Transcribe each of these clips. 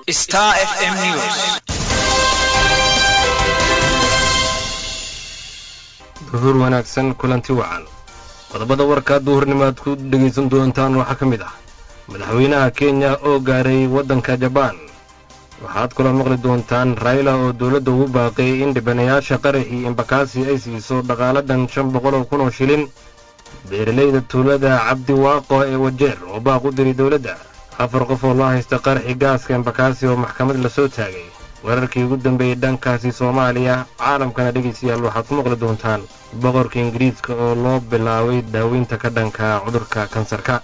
Star FM News. duhur wanaagsan kulanti wacan qodobada warka duhurnimo aad ku dhegaysan doontaan waxaa ka mid ah madaxweynaha kenya oo gaaray waddanka jabaan waxaad kaloo maqli doontaan rayla oo dowladda ugu baaqay in dhibanayaasha qaraxii embakasi ay siiso dhaqaala dhan shan boqol oo kun oo shilin beeralayda tuulada cabdi waaqo ee wajeer oo baaq u diray dowladda afar qof oo loo haysta qaraxi gaaska embakasi oo maxkamad lasoo taagay wararkii ugu dambeeyey dhankaasi soomaaliya caalamkana dhegaystayaal waxaad ku maqli doontaan boqorka ingiriiska oo loo bilaabay daaweynta ka dhanka cudurka kansarka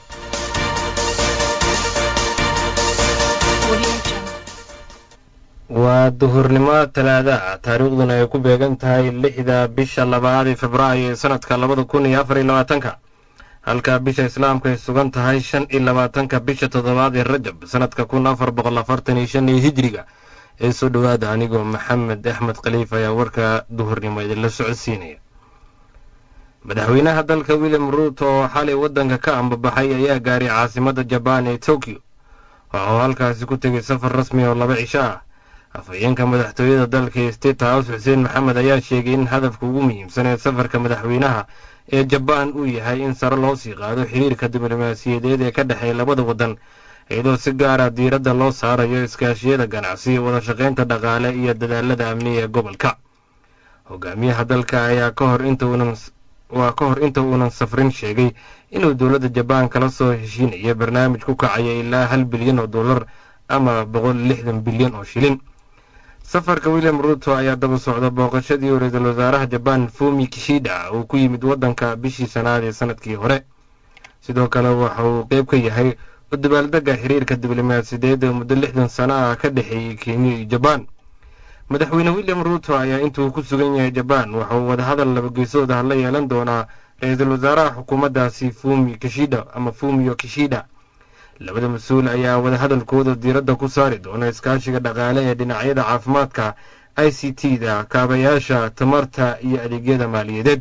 waa duhurnimo talaada taariikhduna ay ku beegan tahay lixda bisha labaad ee februaayo ee sanadka labada kun iyo afar iyo labaatanka halka bisha islaamka ay sugan tahay shan iyo labaatanka bisha toddobaad ee rajab sanadka kun afar boqol afartan iyo shan iyo hijriga ee soo dhowaada anigoo maxamed axmed khaliif ayaa warka duhurnimo idinla socodsiinaya madaxweynaha dalka william ruuto oo xalay waddanka ka ambabaxay ayaa gaaray caasimadda jabaan ee tokyo waxa uu halkaasi ku tegay safar rasmi oo laba cisho ah afhayeenka madaxtooyada dalka ee state house xuseen maxamed ayaa sheegay in hadafka ugu muhiimsan ee safarka madaxweynaha ee jabaan uu yahay in sare loo sii qaado xiriirka diblomaasiyadeed ee ka dhexeeya labada waddan iyadoo si gaara diiradda loo saarayo iskaashiyada ganacsi wada shaqaynta dhaqaale iyo dadaalada amniga ee gobolka hogaamiyaha dalka ayaa ka hor inta uunan waa ka hor inta uunan safrin sheegay inuu dowladda jabaan kala soo heshiinayo barnaamij ku kacaya ilaa hal bilyan oo dollar ama boqol lixdan bilyan oo shilin safarka william ruuto ayaa daba socda booqashadii uu ra-iisul wasaaraha jabaan fumi kishida uu ku yimid waddanka bishii sanaad ee sanadkii hore sidoo kale waxa uu qeyb ka yahay u dabaaldega xiriirka diblomaasiyadeed ee muddo lixdan sano ah ka dhexeeyey kenya iyo jabaan madaxweyne william ruuto ayaa intuu ku sugan yahay jabaan waxa uu wadahadal labageesood ah la yeelan doonaa ra-iisul wasaaraha xukuumaddaasi fumi kishida ama fumiyo kishida labada mas-uul ayaa wadahadalkooda diiradda ku saari doona iskaashiga dhaqaale ee dhinacyada caafimaadka i c t da kaabayaasha tamarta iyo adeegyada maaliyadeed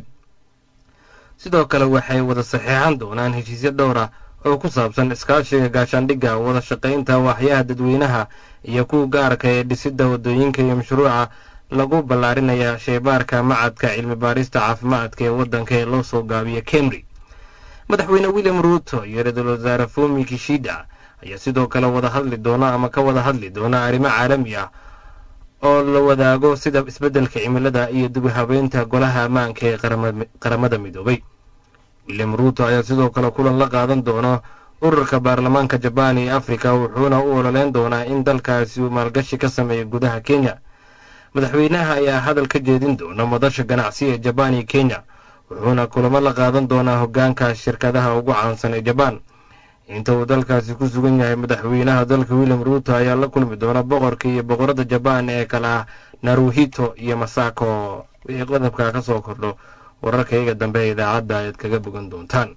sidoo kale waxay wada saxeexan doonaan heshiisyo dhowr ah oo ku saabsan iskaashiga gaashaandhigga wada shaqaynta waaxyaha dadweynaha iyo kuwa gaarka ee dhisidda waddooyinka iyo mashruuca lagu ballaarinaya sheybaarka macadka cilmi baarista caafimaadka ee waddanka ee loo soo gaabiya kemry madaxweyne william ruuto iyo ra-iisul wasaare fumi kishida ayaa sidoo kale wada hadli doona ama ka wada hadli doona arrimo caalami ah oo la wadaago sida isbeddelka cimilada iyo dib u habeynta golaha ammaanka ee qaramada midoobay william ruuto ayaa sidoo kale kulan la qaadan doona ururka baarlamaanka jabaan iyo afrika wuxuuna u ololeyn doonaa in dalkaasi uu maalgashi ka sameeyo gudaha kenya madaxweynaha ayaa hadal ka jeedin doona madasha ganacsi ee jabaan iyo kenya wuxuuna kulamo la qaadan doonaa hoggaanka shirkadaha ugu caansan ee jabaan inta uu dalkaasi ku sugan yahay madaxweynaha dalka william ruuto ayaa la kulmi doona boqorka iyo boqorada jabaan ee kale ah naruhito iyo masako wixii qodobka ka soo kordho wararkayga dambe ee idaacadda ayaad kaga bogan doontaan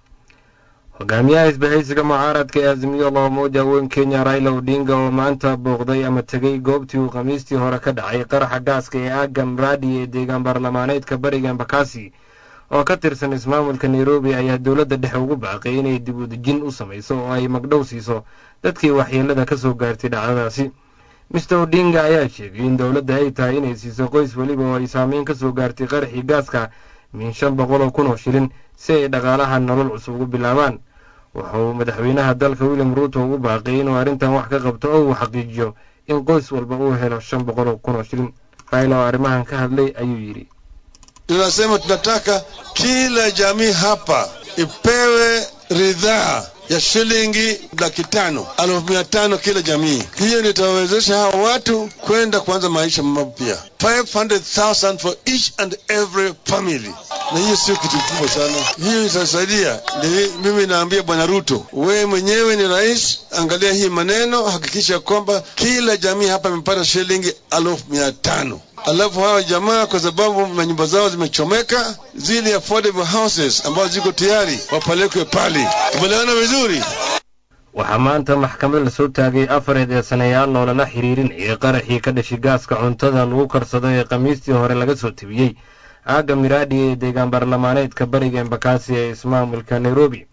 hogaamiyaha isbahaysiga mucaaradka ee azimiyo loomuuja weyn kenya raila odinga oo maanta booqday ama tegey goobtii uu khamiistii hore ka dhacay qaraxa gaaska ee aaga mradi ee deegaan baarlamaaneedka bariga embakasi oo ka tirsan ismaamulka nairobi ayaa dowladda dhexe ugu baaqay inay dib u dejin u samayso oo ay magdhow siiso dadkii waxyeelada ka soo gaartay dhacdadaasi mister odinga ayaa sheegay in dowladda ay tahay inay siiso qoys weliba oo ay saameyn ka soo gaartay qaraxii gaaska min shan boqol oo kun oo shilin si ay dhaqaalaha nolol cusub ugu bilaabaan waxa uu madaxweynaha dalka william ruuto ugu baaqay inuu arrintan wax ka qabto oo uu xaqiijiyo in qoys walba uu helo shan boqol oo kun oo shilin raila oo arrimahan ka hadlay ayuu yidhi tunasema tunataka kila jamii hapa ipewe ridhaa ya shilingi laki tano elfu mia tano kila jamii. Hiyo nitawawezesha hawa watu kwenda kuanza maisha mapya, 500,000 for each and every family, na hiyo sio kitu kubwa sana. Hiyo itasaidia. Ndio mimi naambia Bwana Ruto, wewe mwenyewe ni rais, angalia hii maneno, hakikisha kwamba kila jamii hapa imepata shilingi elfu mia tano alafu hawa jamaa kwa sababu manyumba zao zimechomeka, zile affordable houses ambazo ziko tayari wapelekwe pale. Tumeelewana vizuri? waxaa maanta maxkamad lasoo taagay afar eedeysanayaal loolala xiriirinayay qaraxii ka dhashay gaaska cuntada lagu karsado ee khamiistii hore laga soo tebiyey aagga miraadhi ee deegaan baarlamaaneedka bariga embakasi ee ismaamulka nairobi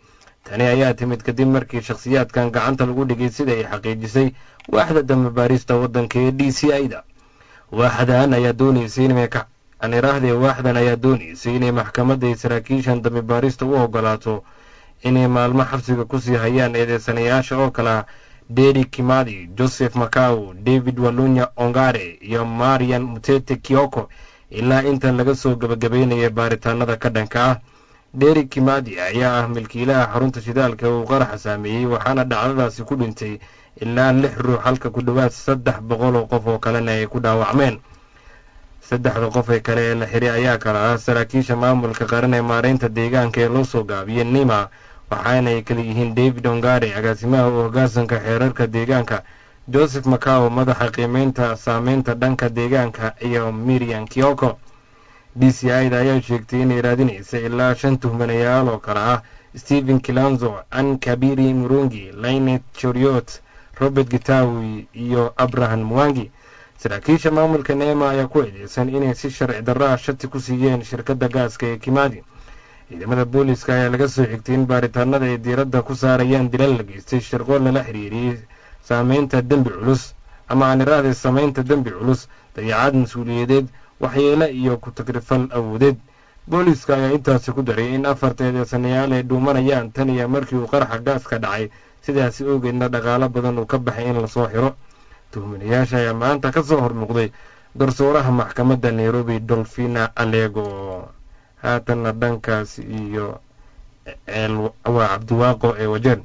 tani ayaa timid kadib markii shakhsiyaadkan gacanta lagu dhigay sida ay xaqiijisay waaxda dambabaarista waddanka ee d c i da waaxdan ayaa doonaysay inay aniraahdee waaxdan ayaa doonaysay inay maxkamadda iyo saraakiishan dambibaarista u ogolaato inay maalmo xabsiga kusii hayaan eedeysanayaasha oo kale ah dedi kimadi joseph macau david walunya ongare iyo marian mutete kioko ilaa intan laga soo gebagabeynaya baaritaanada ka dhanka ah deri kimadi ayaa ah milkiilaha xarunta shidaalka uu qaraxa saameeyey waxaana dhacdadaasi ku dhintay ilaa lix ruux halka ku dhowaad saddex boqol oo qof oo kalena ay ku dhaawacmeen saddexda qof ee kale ee la xiray ayaa kala ah saraakiisha maamulka qaran ee maareynta deegaanka ee loo soo gaabiyey nima waxaana ay kala yihiin david ongare agaasimaha u hoggaansanka xeerarka deegaanka joseph macao madaxa qiimeynta saameynta dhanka deegaanka iyo miriam kioko d c i da ayaa sheegtay inay raadinaysa ilaa shan tuhmanayaal oo kale ah stephen kilanzo an kabiri murungi lainet choriot robert gitawi iyo abraham mwangi saraakiisha maamulka neema ayaa ku eedeysan inay si sharci darro ah shati ku siiyeen shirkadda gaaska ee kimadi ciidamada booliiska ayaa laga soo xigtay in baaritaanada ay diiradda ku saarayaan dilal la geystay shirqool lala xiriiriyey saameynta dembi culus ama aan iraahday samaynta dembi culus dayacaad mas-uuliyadeed waxyeele iyo ku-tagrifal awoodeed booliiska ayaa intaasi ku daray in afarta eedeysanayaal ay dhuumanayaan tan iyo markii uu qaraxa gaaska dhacay sidaasi ogeedna dhaqaalo badan uu ka baxay in lasoo xiro tuhminayaasha ayaa maanta ka soo hormuuqday garsooraha maxkamadda nairobi dolfina alego haatanna dhankaas iyo waa cabdiwaaqo ee wajeer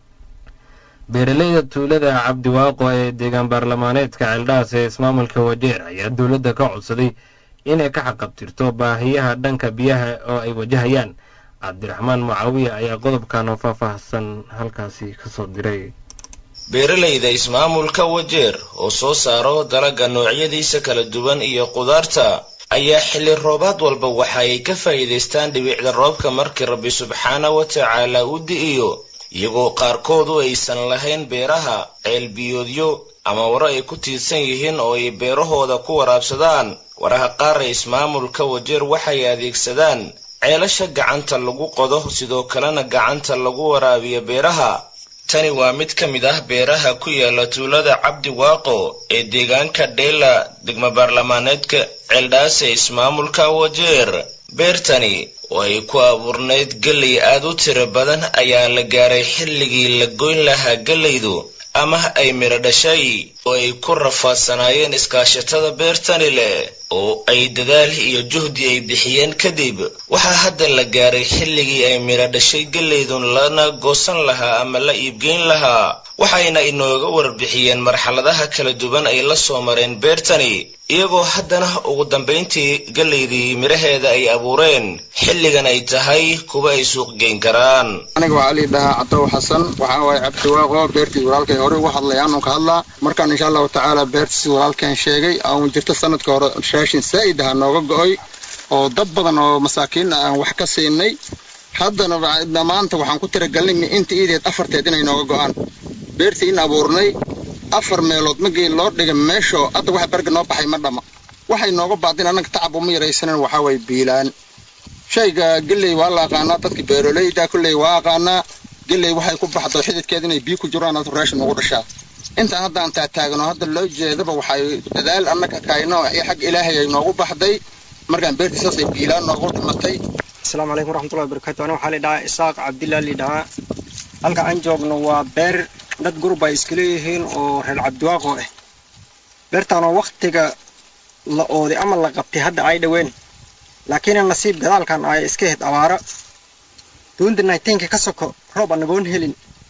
beeraleyda tuulada cabdiwaaqo ee deegaan baarlamaaneedka ceeldhaas ee ismaamulka wajeer ayaa dowladda ka codsaday inay ka xaqabtirto baahiyaha dhanka biyaha oo ay wajahayaan cabdiraxmaan mucaawiya ayaa qodobkan oo faahfaahsan halkaasi kasoo diray beeralayda ismaamulka wajeer oo soo saaro dalaga noocyadiisa kala duwan iyo qudaarta ayaa xilli roobaad walba waxa ay ka faa'iidaystaan dhibicda roobka markii rabbi subxaana wa tacaala u di'iyo iyagoo qaarkoodu aysan lahayn beeraha ceelbiyoodyo ama waro ay ku tiirsan yihiin oo ay beerahooda ku waraabsadaan waraha qaar ee ismaamulka wajeer waxay adeegsadaan ceelasha gacanta lagu qodo sidoo kalena gacanta lagu waraabiyo beeraha tani waa mid ka mid ah beeraha ku yaala tuulada cabdi waaqo ee deegaanka dheela degmo baarlamaaneedka ceeldhaase ismaamulka wajeer beertani oo ay ku abuurnayd gelley aad u tiro badan ayaa la gaaray xilligii la goyn lahaa gellaydu ama ay midho dhashay oo ay ku rafaadsanaayeen iskaashatada beertani leh oo ay dadaal iyo juhdi ay bixiyeen kadib waxaa hadda la gaaray xilligii ay midho dhashay gellaydun lana goosan lahaa ama la iibgeyn lahaa waxayna inooga warbixiyeen marxaladaha kala duwan ay la soo mareen beertani iyagoo haddana ugu dambayntii gellaydii midhaheeda ay abuureen xilligan ay tahay kuwa ay suuq geyn karaan aniga waxaa lii dhahaa catow xasan waxaa waaye cabdiwaaqo beertii walaalkay hore uga hadlay aanun ka hadlaa markaan insha allahu tacaala beertiisi walaalkeen sheegay aan jirto sanadka hore raashin saa'id aha nooga go'oy oo dad badan oo masaakiin aan wax ka siinay haddana maanta waxaan ku tiragelinay inta iideed afarteed inay nooga go'aan beertii in abuurnay afar meelood magii loo dhigay meeshoo hadda waxa berga noo baxay ma dhama waxay nooga baadin annaga tacab uma yaraysanan waxaa waye biilaan shayga gelley waa la aqaanaa dadka beeroleyda kolley waa aqaanaa gelley waxay ku baxdo xididkeed inay biyo ku jiraan ad raashin ugu dhashaa intaan hadda aan taataagno hadda loo jeedaba waxay dadaal annaga kayno xag ilaahay ay noogu baxday markaan beertii saasay biilaan noogu dhimatay asalaamu calaykum waraxmatullahi wabarakatu aniga waxaa lidhahaa isaaq cabdillah lidhahaa halka aan joogno waa beer dad gurub ay iska leeyihiin oo reer cabdiwaaqo ah beertaanoo waktiga la ooday ama la qabtay hadda ay dhoween laakiin nasiib gadaalkan ay iska hed abaaro duunta nayteenka ka soko roob anagoon helin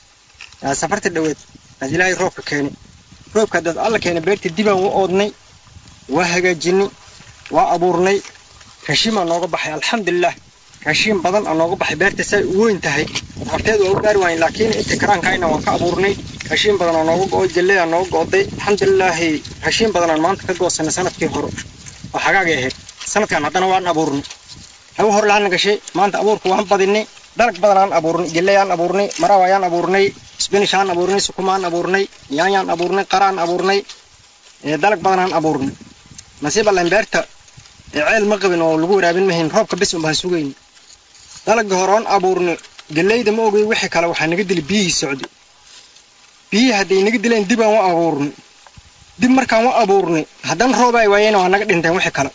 safarta dhoweed aad ilaahay roobka keeni roobka dad alla keena beertii dibaan u oodnay waa hagaajinay waa abuurnay raashiin baa nooga baxay alxamdulilah raashiin badan aa nooga baxay beerta say u weyn tahay horteed waa u gaari waayen laakiin inta karaankayna waan ka abuurnay raashiin badan oo nooga go'oy galley aa nooga go'day alxamdulilaahi raashiin badan aan maanta ka goosanay sanadkii hore oo xagaagay ahayd sanadkan haddana waan abuurnay hagu hor laana gashay maanta abuurka waan badinay dalag badan aan abuurnay galley aan abuurnay maraw ayaan abuurnay spanish aan abuurnay sukumaan abuurnay yaanyaan abuurnay qaraan abuurnay dalag badan aan abuurnay nasiib allan beerta ceel ma qabin oo lagu waraabin mahayn roobka bis unbaan sugayn dalagii hore oon abuurnay gellayda ma ogay wixii kale waxaa naga dili biyihii socday biyihii hadday naga dileen dib aan u abuurnay dib markaan u abuurnay haddana roob ay waayeen waa naga dhinteen wixii kale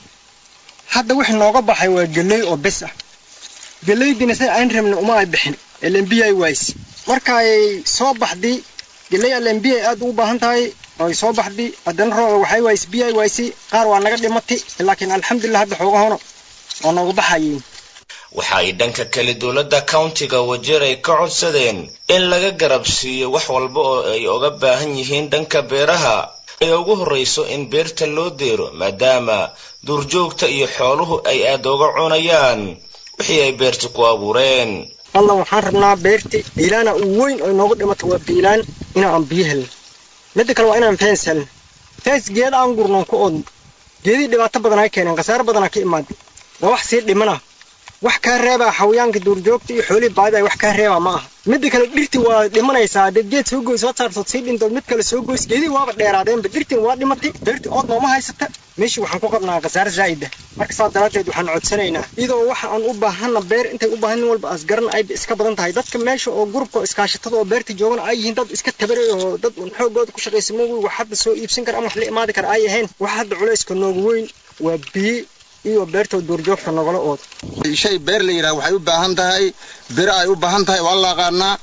hadda wixii nooga baxay waa gelley oo bes ah gellaydina say ayn rabna uma ay bixin elenbiya ay waaysi markaay soo baxday gelley elenbiya ay aad ugu baahan tahay oy soo baxday haddana rooba waxay waaysi biyo ay waaysi qaar waa naga dhimatay laakiin alxamdulilah hadda xoogahona waa nooga baxayeen waxa ay dhanka kale dowladda countiga wajeer ay ka codsadeen in laga garab siiyo wax walba oo ay oga baahan yihiin dhanka beeraha ay ugu horrayso in beerta loo deero maadaama duurjoogta iyo xooluhu ay aad oga cunayaan wixii ay beerta ku abuureen allah waxaan rabnaa beerta biilaana u weyn oo inoogu dhimato waa biilaan inaan biyo helin midda kale waa inaan feens helin feens geeda aan gurnoon ku oodno geedii dhibaato badan ay keeneen khasaaro badanaa ka imaaday waa wax sii dhimana wax kaa reebaa xawayaanka duurjoogta iyo xoolihii baadida wax kaa reebaa ma aha midda kale dhirti waa dhimanaysaa haddaed geed soo goys waad saartood sii dhintood mid kale soo goys geedii waaba dheeraadeenba dhirtin waa dhimatay beerti ood nooma haysata meeshii waxaan ku qabnaa khasaare zaa'ida marka saas daraaddeed waxaan codsanaynaa iyadoo waxa aan u baahana beer intay u baahan nin walba asgaran ayba iska badan tahay dadka meesha oo gurubka oo iskaashatada oo beerta joogana ay yihiin dad iska tabaray oo dad un xoogooda ku shaqaysa moogi wax hadda soo iibsan kara ama wax la imaadi kara ay ahayn wax hadda culayska noogu weyn waa biyo iyo beertoo duurjoogta nogala ooda shay beer la yidhaha waxay u baahan tahay biro ay u baahan tahay waa la aqaanaa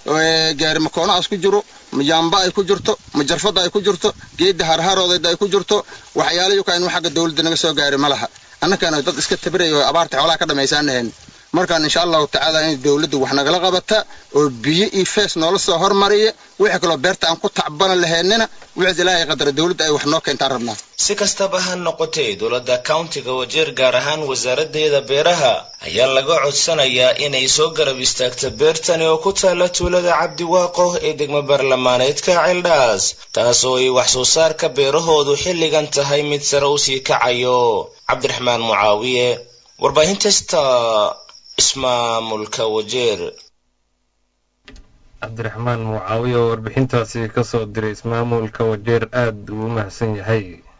gaari makoonaas ku jiro majaamba ay ku jirto majarfada ay ku jirto geedda harharoodeed ay ku jirto waxyaalayo ka inu xagga dawladda naga soo gaari ma laha annakana dad iska tabaraya oo abaarta xoolaha ka dhammaysaanahayn markaan insha allahu tacaala in dawladdu wax nagala qabata oo biyo iyo fees noola soo hormariya wixii kaloo beerta aan ku tacbana lahaynina wixii ilaahay qadara dawladda ay wax noo keentaan rabnaa si kastaba ha noqotee dowladda countiga wajeer gaar ahaan wasaaraddeeda beeraha ayaa laga codsanayaa inay soo garab istaagto beertani oo ku taalla tuulada cabdiwaaqo ee degmo baarlamaaneedka ceeldhaas taas oo ay wax soo saarka beerahoodu xilligan tahay mid sare u sii kacayo cabdiraxmaan mucaawiye warbaahinta sta ismaamulka wajeer cabdiraxmaan mucaawiye oo warbixintaasi ka soo diray ismaamulka wajeer aada uu mahadsan yahay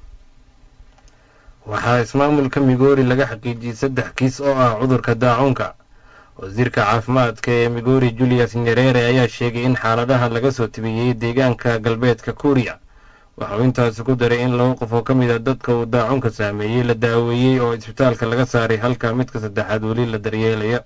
waxaa ismaamulka migoori laga xaqiijiyey saddex kiis oo ah cudurka daacuunka wasiirka caafimaadka ee migoori julius nyerere ayaa sheegay in xaaladaha laga soo tibiyey deegaanka galbeedka kuuriya waxauu intaasi ku daray in laba qof oo ka mid a dadka uu daacuunka saameeyey la daaweeyey oo isbitaalka laga saaray halka midka saddexaad weli la daryeelaya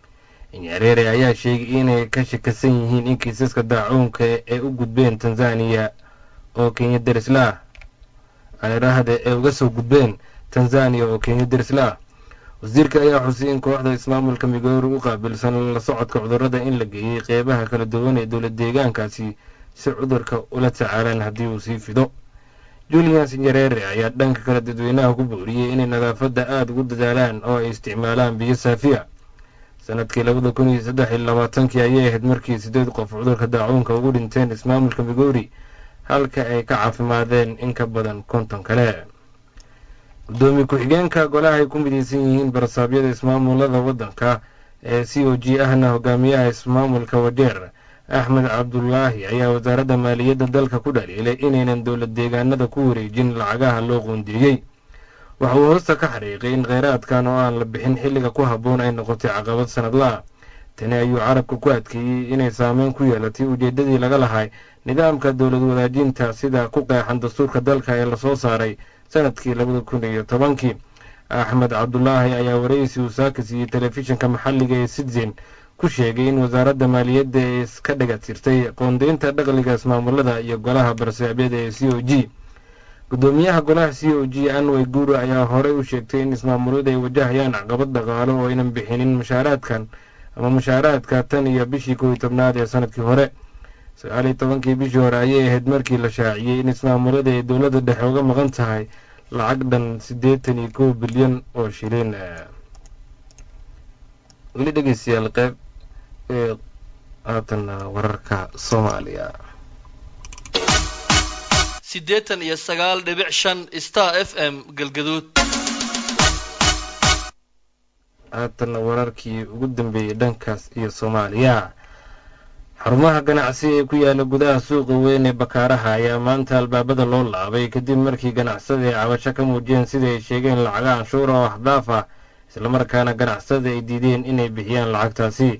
nyerere ayaa sheegay inay ka shakasan yihiin in kiisaska daacuunka ee u gudbeen tanzaniya oo kenya derisla ah aanidhaahde ee uga soo gudbeen tanzaniya oo kenya derisla ah wasiirka ayaa xusay in kooxda ismaamulka migoori u qaabilsan la socodka cudurrada in la geeyey qeybaha kala duwan ee dowlad deegaankaasi si cudurka ula tacaalaan haddii uu sii fido julius nyerere ayaa dhanka kale dadweynaha ku booriyey inay nadaafadda aada ugu dadaalaan oo ay isticmaalaan biyo saafiya sanadkii labada kun iyo saddex iyo labaatankii ayay ahayd markii sideed qof cudurka daacuunka ugu dhinteen ismaamulka migoori halka ay ka caafimaadeen in ka badan konton kale gudoomiye ku-xigeenka golaha ay ku midaysan yihiin barasaabyada ismaamulada waddanka ee c o g ahna hogaamiyaha ismaamulka wajeer axmed cabdulaahi ayaa wasaaradda maaliyadda dalka ku dhaliilay inaynan dowlad deegaanada ku wareejin lacagaha loo qoondeeyey waxa uu hoosta ka xariiqay in kheyraadkan oo aan la bixin xilliga ku habboon ay noqotay caqabad sanadla-a tani ayuu carabka ku adkeeyey inay saameyn ku yeelatay ujeeddadii laga lahay nidaamka dowlad wadaajinta sida ku qeexan dastuurka dalka ee lasoo saaray sanadkii labada kun iyo tobankii axmed cabdulaahi ayaa waraysi uu saaka siiyey telefishinka maxalliga ee citizen ku sheegay in wasaaradda maaliyadda ay iska dhagatirtay qoondeynta dhaqliga ismaamulada iyo golaha barsaabyada ee c o g gudoomiyaha golaha c o g anway guuri ayaa horey u sheegtay in ismaamuladu ay wajahayaan caqabad dhaqaalo oo aynan bixinin mushaaraadkan ama mushaaraadka tan iyo bishii kow iyo tobnaad ee sanadkii hore sagaal iyo tobankii bishii hore ayay ahayd markii la shaaciyey in ismaamulada ay dowladda dhexe uga maqan tahay lacag dhan siddeetan iyo kow bilyan oo shilin weli dhegeystayaal qeyb ee haatanna wararka soomaaliya siddeetan iyo sagaal dhibic shan star f m galgaduud haatanna wararkii ugu dambeeyey dhankaas iyo soomaaliya xarumaha ganacsi ee ku yaala gudaha suuqa weyn ee bakaaraha ayaa maanta albaabada loo laabay kadib markii ganacsada ay cabasho ka muujiyeen sida ay sheegeen lacaga canshuura oo axdaaf ah islamarkaana ganacsada ay diideen inay bixiyaan lacagtaasi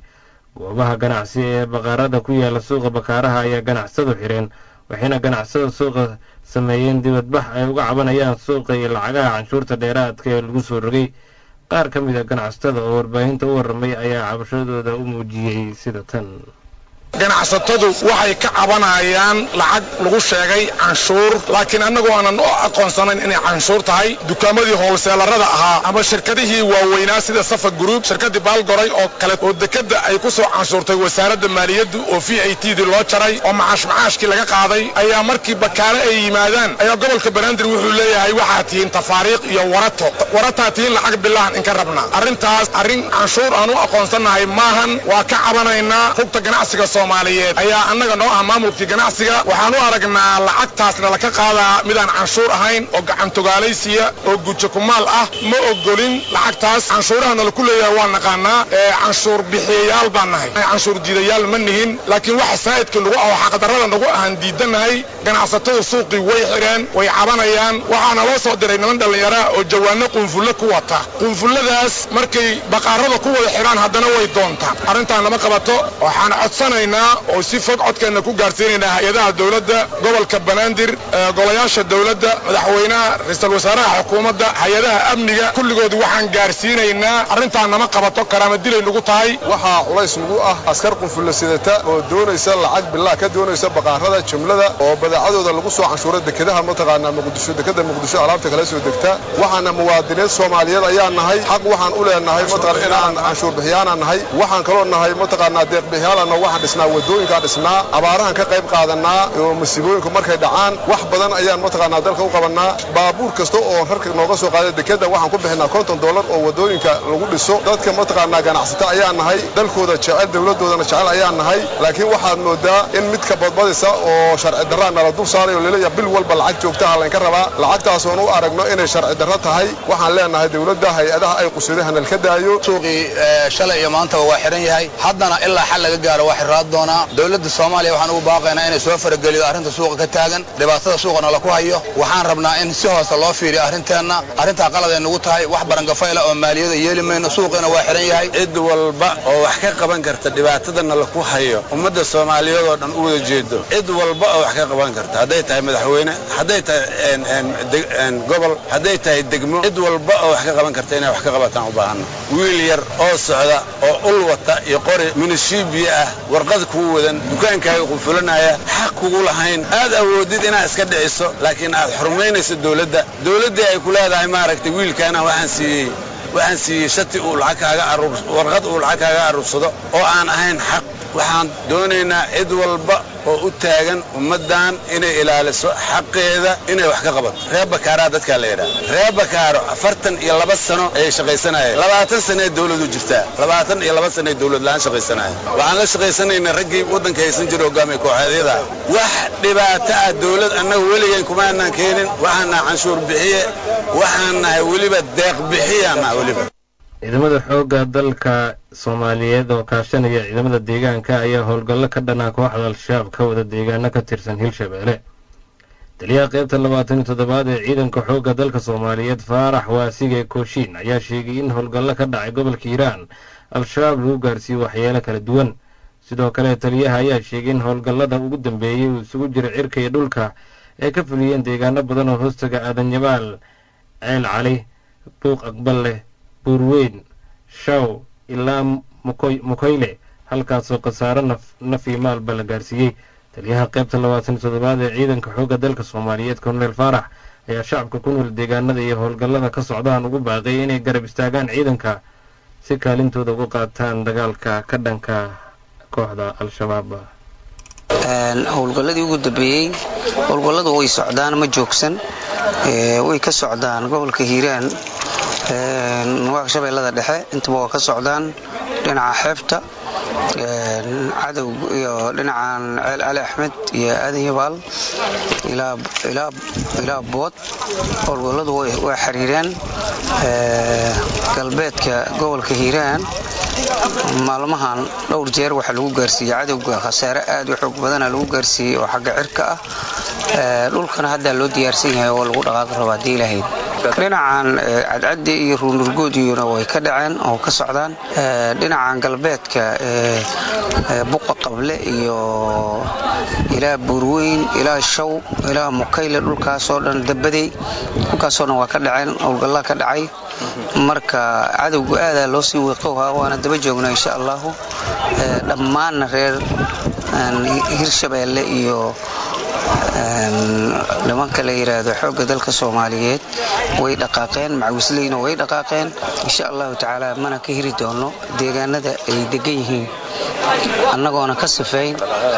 goobaha ganacsi ee baqaarada ku yaala suuqa bakaaraha ayaa ganacsadu xireen waxayna ganacsada suuqa sameeyeen dibadbax ay uga cabanayaan suuqa iyo lacagaha canshuurta dheeraadka ee lagu soo rogay qaar ka mid a ganacsatada oo warbaahinta u warramay ayaa cabashadooda u muujiyey sida tan ganacsatadu waxay ka cabanayaan lacag lagu sheegay canshuur laakiin annagu aanan u aqoonsanayn inay canshuur tahay dukaamadii hoolseelarada ahaa ama shirkadihii waaweynaa sida safa gruub shirkadii baalgoray oo kale oo dekadda ay ku soo canshuurtay wasaaradda maaliyaddu oo v i t dii loo jaray oo macaash macaashkii laga qaaday ayaa markii bakaale ay yimaadaan ayaa gobolka banaadir wuxuu leeyahay waxaa tihiin tafaariiq iyo warato warataa tihiin lacag bilahan inka rabna arrintaas arrin canshuur aan u aqoonsannahay maahan waa ka cabanaynaa rugta ganacsiga soomaaliyeed ayaa annaga noo ah maamulkii ganacsiga waxaan u aragnaa lacagtaasna laka qaadaa midaan canshuur ahayn oo gacantogaalaysiya oo gujo kumaal ah ma ogolin lacagtaas canshuurahana laku leeyahay waa naqaanaa ee canshuur bixiyayaal baan nahay canshuur diidayaal ma nihin laakiin waxa saa'idka nagu ah oo xaqdarrada nagu ahaan diidanahay ganacsatada suuqii way xidheen way cabanayaan waxaana loo soo diray niman dhallinyaraa oo jawaano qunfulle ku wata qunfulladaas markay baqaarada ku wada xidhaan haddana way doontaan arrintaan lama qabato waxaan codsanaynaa oo si fog codkeenna ku gaarsiinaynaa hay-adaha dowladda gobolka banaadir golayaasha dowladda madaxweynaha ra-iisul wasaaraha xukuumadda hay-adaha amniga kulligood waxaan gaarsiinaynaa arrintaan nama qabato karaama dilay nagu tahay waxaa culays nagu ah askar qunfulla sidata oo doonaysa lacag bilaa ka doonaysa baqaarada jumlada oo badeecadooda lagu soo canshuura dekedaha mataqaanaa muqdisho dekeda muqdisho alaabta kala soo degta waxaana muwaadiniin soomaaliyeed ayaa nahay xaq waxaan u leenahay mataqaan inaan canshuur bixiyaana nahay waxaan kaloo nahay mataqaanaa deeq bixiyaalana waxaan dhisnaa wadooyinkaan dhisnaa abaarahan ka qayb qaadanaa oo masiibooyinku markay dhacaan wax badan ayaan mataqaanaa dalka u qabannaa baabuur kasta oo rarka nooga soo qaada dekeda waxaan ku bixinaa konton dollar oo wadooyinka lagu dhiso dadka mataqaanaa ganacsata ayaa nahay dalkooda jecel dowladoodana jecel ayaa nahay laakiin waxaad moodaa in midka badbadisa oo sharci darraa nala dul saaray oo laleeyahay bil walba lacag joogtaha laynka rabaa lacagtaasoon u aragno inay sharci darro tahay waxaan leenahay dowladda hay-adaha ay qusiday hanal ka daayo suuqii shalay iyo maantaba waa xihan yahay haddana ilaa xal laga gaaro waa xirraad doonaa dowladda soomaaliya waxaan ugu baaqaynaa inay soo farageliyo arrinta suuqa ka taagan dhibaatada suuqana laku hayo waxaan rabnaa in si hoose loo fiiriyo arrinteenna arrintaa qaladay nagu tahay wax barangafayla oo maaliyada yeeli mayno suuqiina waa xihan yahay cid walba oo wax ka qaban karta dhibaatadana laku hayo ummadda soomaaliyeed oo dhan u wada jeedo cid walba oo wax ka qaban karta hadday tahay madaxweyne hadday tahay gobol hadday tahay degmo cid walba oo wax ka qaban karta inay wax ka qabataan u baahanno wiil yar oo socda oo ul wata iyo qori minishiibiya ah warqad kuu wadan dukaankaaga qufulanaya xaq kugu lahayn aad awoodid inaad iska dhiciso laakiin aad xurmaynayso dowladda dowladdii ay ku leedahay maaragtay wiilkaana waxaan siiyey waxaan siiyey shati uu lacag kaaga aruur warqad uu lacag kaaga aruursado oo aan ahayn xaq waxaan doonaynaa cid walba oo u taagan ummaddan inay ilaaliso xaqeeda inay wax ka qabato reer bakaaraa dadkaa la yidhaha reer bakaaro afartan iyo laba sano ayay shaqaysanayeen labaatan sanee dawladu jirtaa labaatan iyo laba sanee dawlad la-aan shaqaysanaya waxaan la shaqaysanaynaa raggii waddanka haysan jira hogaamiya kooxeedyada wax dhibaato ah dawlad annaga weligeen kumaanaan keenin waxaan nahay canshuur bixiye waxaan nahay weliba deeq bixiyaan nahay weliba ciidamada xoogga dalka soomaaliyeed oo kaashanaya ciidamada deegaanka ayaa howlgallo ka dhanaa kooxda al-shabaab ka wada deegaano ka tirsan hirshabeelle taliyaha qaybta labaatan iyo toddobaad ee ciidanka xoogga dalka soomaaliyeed faarax waasige kooshiin ayaa sheegay in howlgallo ka dhacay gobolka hiiraan al-shabaab lagu gaarsiiyo waxyeelo kala duwan sidoo kale taliyaha ayaa sheegay in howlgallada ugu dambeeyey uu isugu jiro cirka iyo dhulka ay ka fuliyeen deegaano badan oo hoostaga aadanyabaal ceel cali buuq aqbal leh buurweyn shaw ilaa mukoyle halkaasoo khasaaro naf iyo maalba la gaarsiiyey taliyaha qaybta labaatan iyo toddobaad ee ciidanka xoogga dalka soomaaliyeed korneel faarax ayaa shacabka ku nool deegaanada iyo howlgallada ka socdaan ugu baaqay inay garab istaagaan ciidanka si kaalintooda uga qaataan dagaalka ka dhanka kooxda al-shabaab howlgalladii ugu dambeeyey howlgalladu way socdaan ma joogsan way ka socdaan gobolka hiiraan shabeellada dhexe intaba waa ka socdaan dhinaca xeebta cadow iyo dhinacan ceel cali axmed iyo aadan yabaal ilaa bood howlgalladu waa xiriireen galbeedka gobolka hiiraan maalmahan dhowr jeer waxaa lagu gaarsiiyey cadowga khasaare aad u xoog badana lagu gaarsiiyey oo xagga cirka ah dhulkana haddaa loo diyaarsan yahay oo lagu dhaqaaqi rabo haddii ilahayd dhinacan cadcaddi iyo ruunurgoodiyuna way ka dhaceen oo ka socdaan dhinacan galbeedka buqa qable iyo ilaa buurweyn ilaa shaw ilaa mukayle dhulkaasoo dhan dabadey dhulkaasoo dhan waa ka dhaceen howlgallaa ka dhacay marka cadowgu aadaa loo sii wiiqowhaa waana daba joognaa insha allahu dhammaanna reer hirshabeelle iyo nimanka la yidhaahdo xoogga dalka soomaaliyeed way dhaqaaqeen macawisleyna way dhaqaaqeen insha allahu tacaala mana ka hiri doono deegaanada ay degan yihiin annagoona ka sifeyn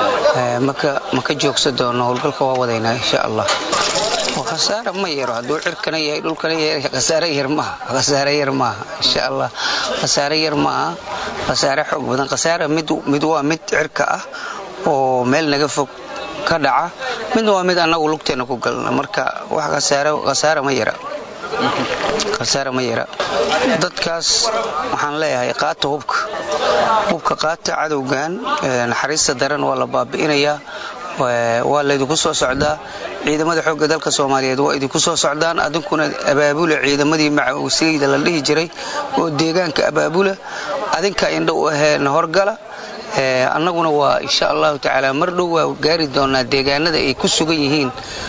ma ka joogsan doono howlgalka waa wadaynaa insha allah khasaare ma yaro hadduu cirkana yahay dhulkana yahay khasaare yar maaha khasaare yar maaha insha allah khasaare yar maaha khasaare xoog badan khasaare mid waa mid cirka ah oo meel naga fog ka dhaca midna waa mid annagu lugteena ku galna marka wax khasaare ma yara khasaare ma yara dadkaas waxaan leeyahay qaata hubka hubka qaata cadowgan naxariista daran waa la baabi'inayaa waa laydinku soo socdaa ciidamada xoogga dalka soomaaliyeed waa idinku soo socdaan adinkuna abaabula ciidamadii macawisleyda la dhihi jiray oo deegaanka abaabula adinka indha u aheen horgala annaguna waa insha allahu tacaala mar dhow waa gaari doonaa deegaanada ay ku sugan yihiin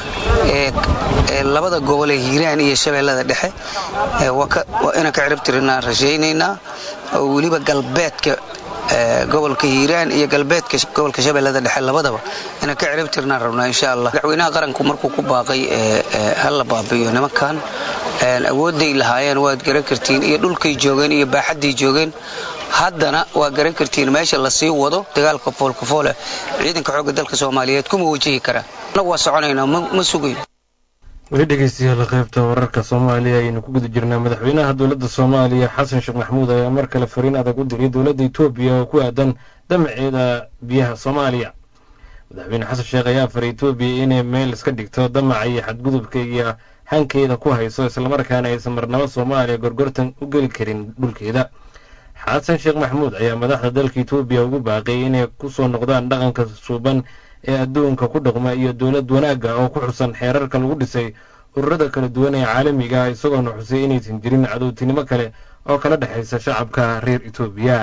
labada gobol ee hiiraan iyo shabeellada dhexe waa inaan ka ciribtirinaa rajaynaynaa oo weliba galbeedka gobolka hiiraan iyo galbeedka gobolka shabeellada dhexe labadaba inaan ka ciribtirnaan rabnaa insha allah madaxweynaha qaranku markuu ku baaqay hala baabi'iyo nimankan awoodday lahaayeen waad garan kartiin iyo dhulkay joogeen iyo baaxadday joogeen haddana waa garan kartiin meesha lasii wado dagaalka foolkafoole ciidanka xoogga dalka soomaaliyeed kuma wajihi karaan annagu waa soconaynaa ma sugayn weli dhegeystayaal qaybta wararka soomaaliya ayaynu ku guda jirnaa madaxweynaha dowladda soomaaliya xasan sheekh maxamuud ayaa mar kale fariin adag u diray dowladda etoobiya oo ku aadan damaceeda biyaha soomaaliya madaxweyne xasan sheekh ayaa faray etoobiya inay meel iska dhigto damaca iyo xadgudubka iyo hankeeda ku hayso islamarkaana aysan marnabo soomaaliya gorgortan u geli karin dhulkeeda xasan sheekh maxamuud ayaa madaxda dalka etoobiya ugu baaqiyay inay ku soo noqdaan dhaqanka suuban ee adduunka ku dhaqma iyo dowlad wanaagga oo ku xusan xeerarka lagu dhisay ururada kala duwan ee caalamiga ah isagoona xusay inaysan jirin cadowtinimo kale oo kala dhexaysa shacabka reer etoobiya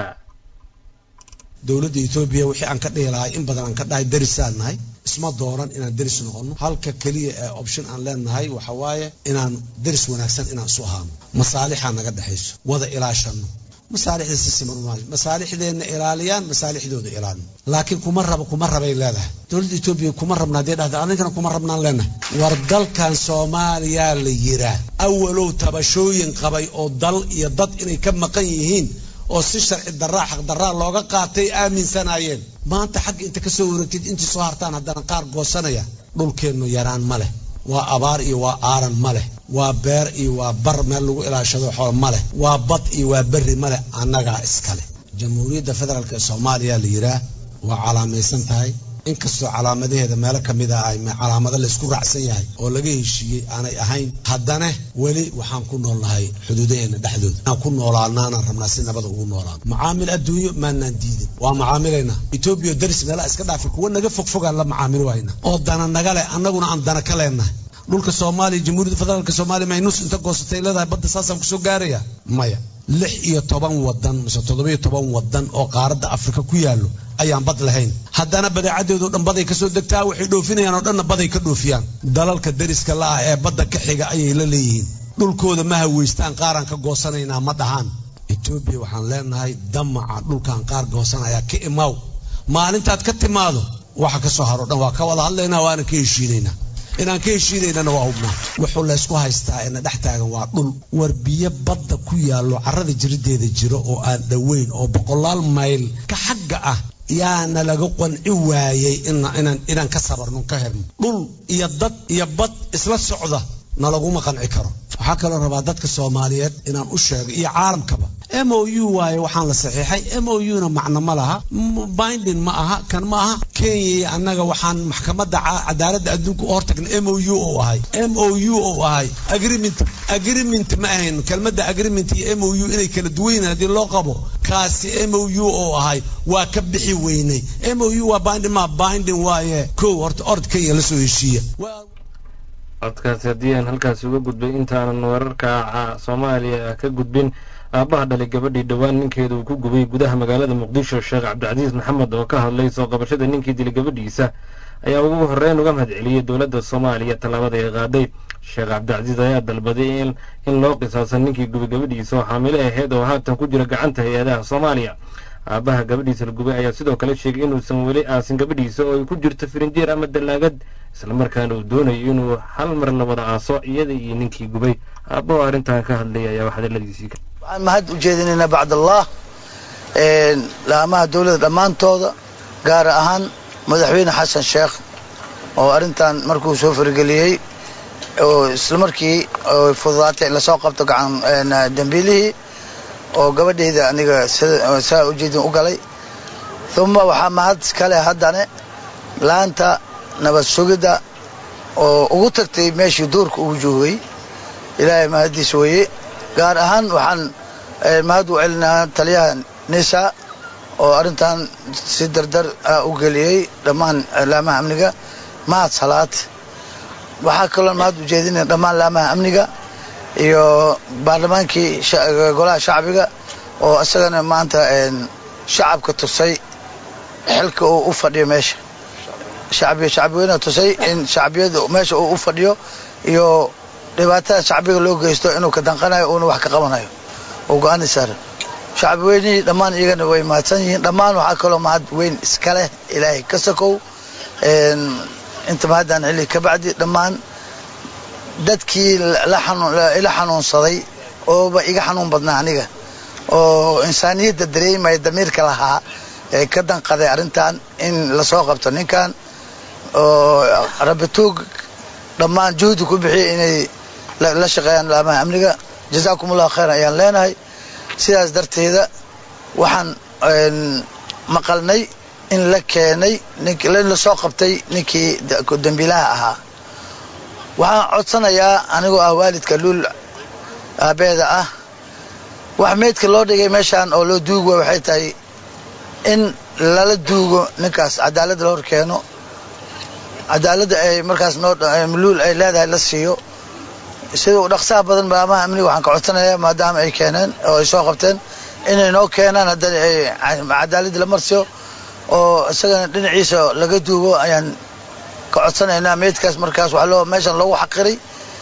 dowladda etoobiya wixii aan ka dhihi lahay in badan aan ka dhahay darisaan nahay isma dooran inaan deris noqono halka keliya ee option aan leenahay waxa waaye inaan deris wanaagsan inaan isu ahaano masaalixaa naga dhexayso wada ilaashano masaalixda si siman umaayo masaalixdeenna ilaaliyaan masaalixdooda ilaalin laakiin kuma raba kuma rabay leedahay dowladda etoobiya kuma rabna haddii dhahda adinkana kuma rabnaan leenahay war dalkan soomaaliyaa la yiraa awalow tabashooyin qabay oo dal iyo dad inay ka maqan yihiin oo si sharci daraa xaq daraa looga qaatay aaminsanaayeen maanta xagga inta kasoo wareegtid intii soo hartaan haddana qaar goosanaya dhulkeennu yaraan ma leh waa abaar iyo waa aaran ma leh waa beer iyo waa bar meel lagu ilaashado xool ma leh waa bad iyo waa berri ma leh annagaa iskale jamhuuriyadda federaalk ee soomaaliya la yidhaah waa calaamaysan tahay inkastoo calaamadaheeda meelo ka mid ah ay calaamado laysku raacsan yahay oo laga heshiiyey aanay ahayn haddana weli waxaan ku noolnahay xuduudaheena dhexdooda inaan ku noolaanaanaan rabnaa si nabada ugu noolaan macaamil adduunyo maanaan diidin waa macaamilaynaa etoobiya daris meelaha iska dhaafay kuwa naga fogfogaan la macaamil wayna oo dana naga leh annaguna aan dana ka leenahay dhulka soomaaliya jamhuuriyadda federaalka soomaaliya may nus inta goosatay leedahay badda saasaan kusoo gaaraya maya lix iyo toban wadan mise toddoba iyo toban wadan oo qaaradda afrika ku yaallo ayaan bad lahayn haddana badeecadeedoo dhan baday kasoo degtaa waxay dhoofinayaan oo dhanna baday ka dhoofiyaan dalalka dariska la ah ee badda ka xiga ayay la leeyihiin dhulkooda ma haweystaan qaaraan ka goosanaynaa ma dhahaan etoobiya waxaan leenahay damaca dhulkan qaar goosanaya ka imaaw maalintaad ka timaado waxa ka soo haro dhan waa ka wada hadlaynaa waana ka heshiinaynaa inaan ka heshiinaynana waa hubnaa wuxuu laysku haystaa ina dhex taagan waa dhul war biyo badda ku yaallo carrada jirideeda jiro oo aan dhoweyn oo boqolaal mayl ka xagga ah yaana laga qanci waayey inaan ka sabarno ka herno dhul iyo dad iyo bad isla socda na laguma qanci karo waxaa kaloo rabaa dadka soomaaliyeed inaan u sheego iyo caalamkaba m o u waaye waxaan la saxiixay m o u na macno ma laha binding ma aha kan ma aha kenya iyo annaga waxaan maxkamadda cadaaladda adduunka u hortagnay m o u oo ahay m o u oo ahay agreement agreement ma ahayn kelmadda agreement iyo m o u inay kala duwan yihiin haddii loo qabo kaasi m o u oo ahay waa ka bixi weynay m o u waa binding ma binding waaye kow horta ord kenya la soo heshiiya codkaasi haddii aan halkaasi uga gudbay intaanan wararka soomaaliya ka gudbin aabbaha dhalay gabadhii dhowaan ninkeeda uu ku gubay gudaha magaalada muqdisho sheekh cabdicasiis maxamed oo ka hadlay soo qabashada ninkii dilay gabadhiisa ayaa ugu horreyn uga mahad celiyey dowladda soomaaliya tallaabada ay qaaday sheekh cabdicasiis ayaa dalbaday in loo qisaasan ninkii gubay gabadhiisa oo xaamilo ahayd oo haatan ku jira gacanta hay-adaha soomaaliya aabbaha gabadhiisa la gubay ayaa sidoo kale sheegay inuusan weli aasin gabadhiisa oo ay ku jirto firinjeer ama dallaagad islamarkaana uu doonayo inuu hal mar la wada aaso iyada iyo ninkii gubay aabba oo arrintan ka hadlaya ayaa wax hadaladiisii waxaan mahad u jeedinaynaa bacdallah laamaha dowladda dhammaantooda gaar ahaan madaxweyne xasan sheekh oo arrintan markuu soo farageliyey oo isla markii fududaatay in lasoo qabto gacan dambiilihii oo gabadhayda aniga saa ujeedin u galay uma waxaa mahad kale haddane laanta nabad sugidda oo ugu tagtay meeshii duurka ugu joogay ilaahay mahaddiis weeye gaar ahaan waxaan mahad u celinaa taliyaha nisa oo arrintan si dardar ah u geliyey dhammaan laamaha amniga mahad salaad waxaa kaloo mahad u jeedinaya dhammaan laamaha amniga iyo baarlamaankii golaha shacbiga oo isagana maanta shacabka tusay xilka uu u fadhiyo meesha shacbiga shacbiweynaha tusay in shacbiyada meesha uu u fadhiyo iyo dhibaatada shacbiga loo geysto inuu ka danqanayo uuna wax ka qabanayo oo go-aani saaran shacbiweynihii dhammaan iyagana way mahadsan yihiin dhammaan waxaa kaloo mahad weyn iska leh ilaahay ka sakow inta mahaddan xilli ka bacdi dhammaan dadkii ila xanuunsaday ooba iga xanuun badnaa aniga oo insaaniyadda dareemaya damiirka lahaa ee ka danqaday arrintan in lasoo qabto ninkan oo rabituug dhammaan juhdi ku bixiyay inay la shaqeeyaan laamaha amniga jazaakum allahu khayran ayaan leenahay sidaas darteeda waxaan maqalnay in la keenay in lasoo qabtay ninkii dambiilaha ahaa waxaan codsanayaa anigoo ah waalidka luul aabeeda ah wax meydka loo dhigay meeshaan oo loo duugo waxay tahay in lala duugo ninkaas cadaaladda la hor keeno cadaaladda ay markaas noo luul ay leedahay la siiyo sida u dhaqsaha badan baamaha amniga waxaan ka codsanayaa maadaama ay keeneen oo ay soo qabteen inay noo keenaan haddana ay cadaaladda la marsiyo oo isagana dhinaciisa laga duugo ayaan ka codsanaynaa meydkaas markaas wax loo meeshan loogu xaqiray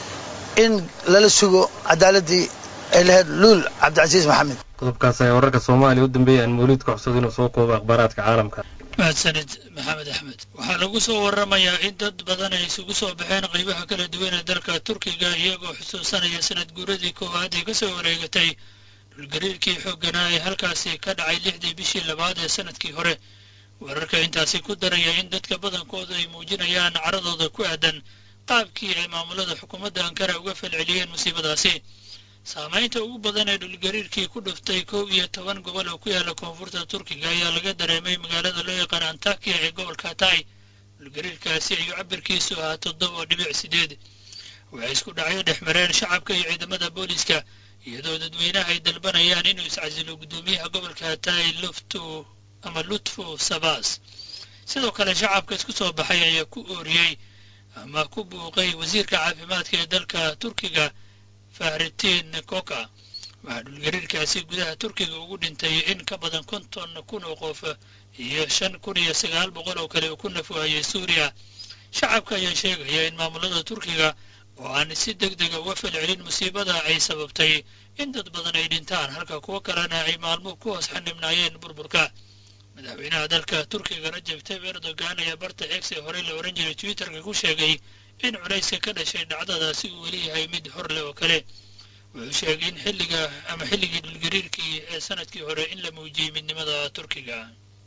in lala sugo cadaaladdii ay lahayd luul cabdicasiis maxamed qodobkaas ayaa wararka soomaaliya u dambeeyay aan mawliid ka codsado inuu soo koobo akhbaaraadka caalamka mahadsanid maxamed axmed waxaa lagu soo waramayaa in dad badan ay isugu soo baxeen qaybaha kala duwan ee dalka turkiga iyagoo xusuusanaya sanad guuradii koowaad ee kasoo wareegatay dhulgariirkii xoogganaa ee halkaasi ka dhacay lixdii bishii labaad ee sanadkii hore wararka intaasi ku daraya in dadka badankooda ay muujinayaan caradooda ku aadan qaabkii ay maamulada xukuumadda ankara uga falceliyeen musiibadaasi saamaynta ugu badan ee dhulgariirkii ku dhuftay kow iyo toban gobol oo ku yaala koonfurta turkiga ayaa laga dareemay magaalada loo yaqaan antakiya ee gobolka tay dhulgariirkaasi ayuu cabirkiisu ahaa toddoba dhibic sideed waxay isku dhacyo dhex mareen shacabka iyo ciidamada booliiska iyadoo dadweynaha ay dalbanayaan inuu iscasilo guddoomiyaha gobolka tay luftu ama lutfu sabas sidoo kale shacabka isku soo baxay ayaa ku ooriyey ama ku buuqay wasiirka caafimaadka ee dalka turkiga fahritiin koka waxaa dhulgariirkaasi gudaha turkiga ugu dhintay in ka badan konton kun oo qof iyo shan kun iyo sagaal boqol oo kale uu ku nafwaayay suuriya shacabka ayaa sheegaya in maamulada turkiga oo aan si deg dega uga falcelin musiibada ay sababtay in dad badan ay dhintaan halka kuwo kalena ay maalmo ku hoos xanibnaayeen burburka madaxweynaha dalka turkiga rajab tayyib erdogan ayaa barta x ee horey la ohan jiray twitterka ku sheegay in culayska ka dhashay dhacdadaasi uu weli yahay mid hor leh oo kale wuxuu sheegay in xilliga ama xilligii dhulgariirkii ee sanadkii hore in la muujiyey midnimada turkiga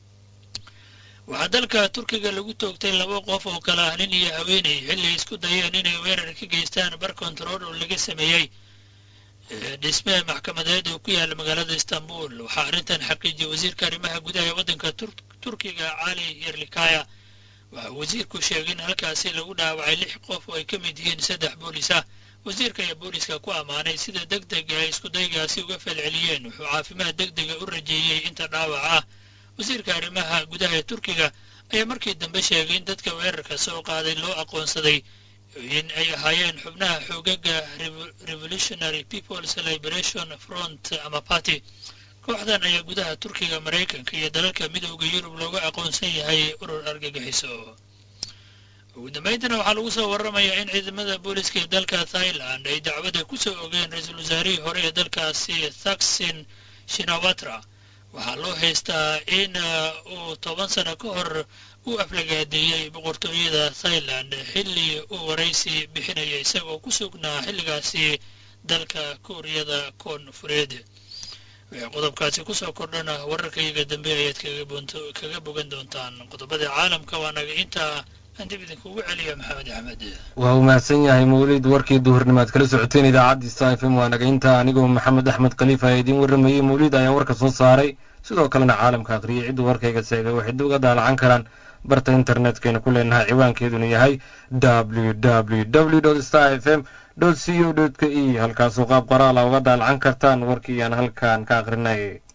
waxaa dalka turkiga lagu toogtay laba qof oo kala ah nin iyo haweeney xilli ay isku dayeen inay weerar ka geystaan bar kontarool oo laga sameeyey dhisme maxkamadeed oo ku yaala magaalada istanbul waxaa arrintan xaqiijiyey wasiirka arrimaha gudaha ee waddanka turkiga cali yerlikaya waxaa wasiirku sheegay in halkaasi lagu dhaawacay lix qof oo ay ka mid yihiin saddex boolis ah wasiirka ayaa booliska ku ammaanay sida deg dega ay iskudaygaasi uga falceliyeen wuxuu caafimaad deg dega u rajeeyey inta dhaawac ah wasiirka arrimaha gudaha ee turkiga ayaa markii dambe sheegay in dadka weerarka soo qaaday loo aqoonsaday in ay ahaayeen xubnaha xoogaga revolutionary peoples liberation front ama party kooxdan ayaa gudaha turkiga maraykanka iyo dalalka midowda yurub looga aqoonsan yahay urur argagixiso ugu dambayntana waxaa lagu soo warramayaa in ciidamada booliska ee dalka thailand ay dacwadda ku soo ogeen ra-iisul wasaarihii hore ee dalkaasi thaksin shinawatra waxaa loo haystaa in uu toban sano ka hor u aflagaadeeyey boqortooyada thailand xilli uu waraysi bixinaya isagoo ku sugnaa xilligaasi dalka kuuriyada koonfureed wixii qodobkaasi kusoo kordhana wararkayga dambe ayaad kaga bogan doontaan qodobada caalamka waa naga intaa aan dib idinkugu celiya maxamed axmed waa uu mahadsan yahay mawlid warkii duhurnimaad kala socoteen idaacaddii sta f m waa naga intaa anigoo maxamed axmed khaliif ayaa idiin warramayey mawlid ayaan warka soo saaray sidoo kalena caalamka akhriyay cidduu warkayga seegay waxay dib uga daalacan karaan barta internetkayna ku leenahay ciwaankeeduna yahay w w w star f m c o k e halkaasoo qaab qoraala uga daalacan kartaan warkii aan halkan ka akhrinay